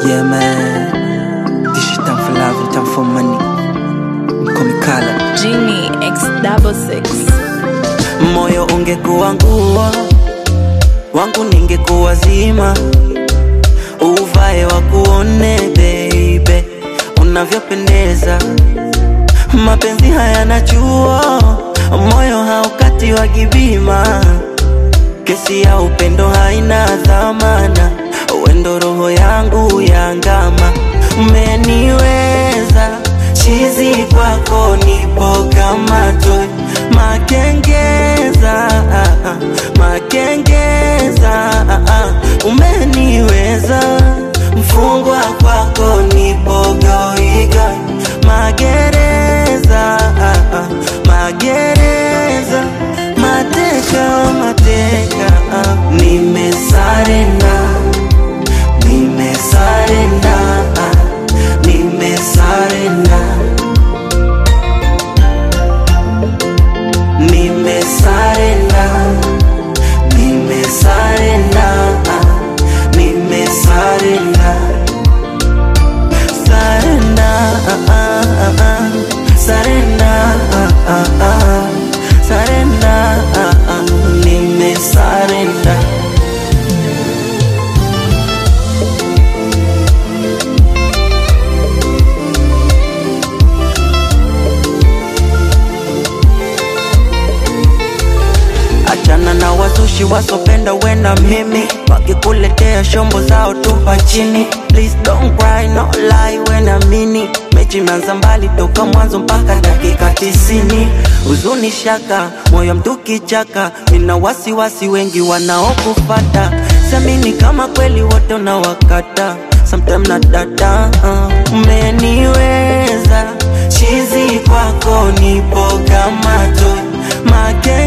Yeah man, this shit time for love and time for money. Mkomikala, Genie X double six. moyo ungekuwa nguo wangu, ningekuwa zima, uvae wakuone baby, unavyopendeza. Mapenzi hayana chuo, moyo haukati wa kibima, kesi ya upendo haina dhamana, wendo roho yangu yangama, umeniweza chizi kwako, nipo kama toy makengeza, ah, ah, makengeza, ah, ah, umeniweza mfungwa kwako, nipo goiga magereza, ah, ah, magereza, mateka, mateka, ah, nimesarenda, nimesarenda, ah, nimesarenda, nimesarenda, nimesarenda, ah, nimesarenda. Sarenda, ah, ah, ah, ah. Sarenda, ah, ah, ah. Sarenda, ah, ah. Nimesarenda. Achana na wazushi wasopenda wena mimi wakikuletea shombo zao tupa chini Please don't cry, no lie wena mini mechi imeanza mbali toka mwanzo mpaka dakika tisini huzuni shaka moyo mtu kichaka nina wasiwasi wengi wanaokufata siamini kama kweli wote unawakata sometime na data uh, umeniweza chizi kwako nipo kama toy make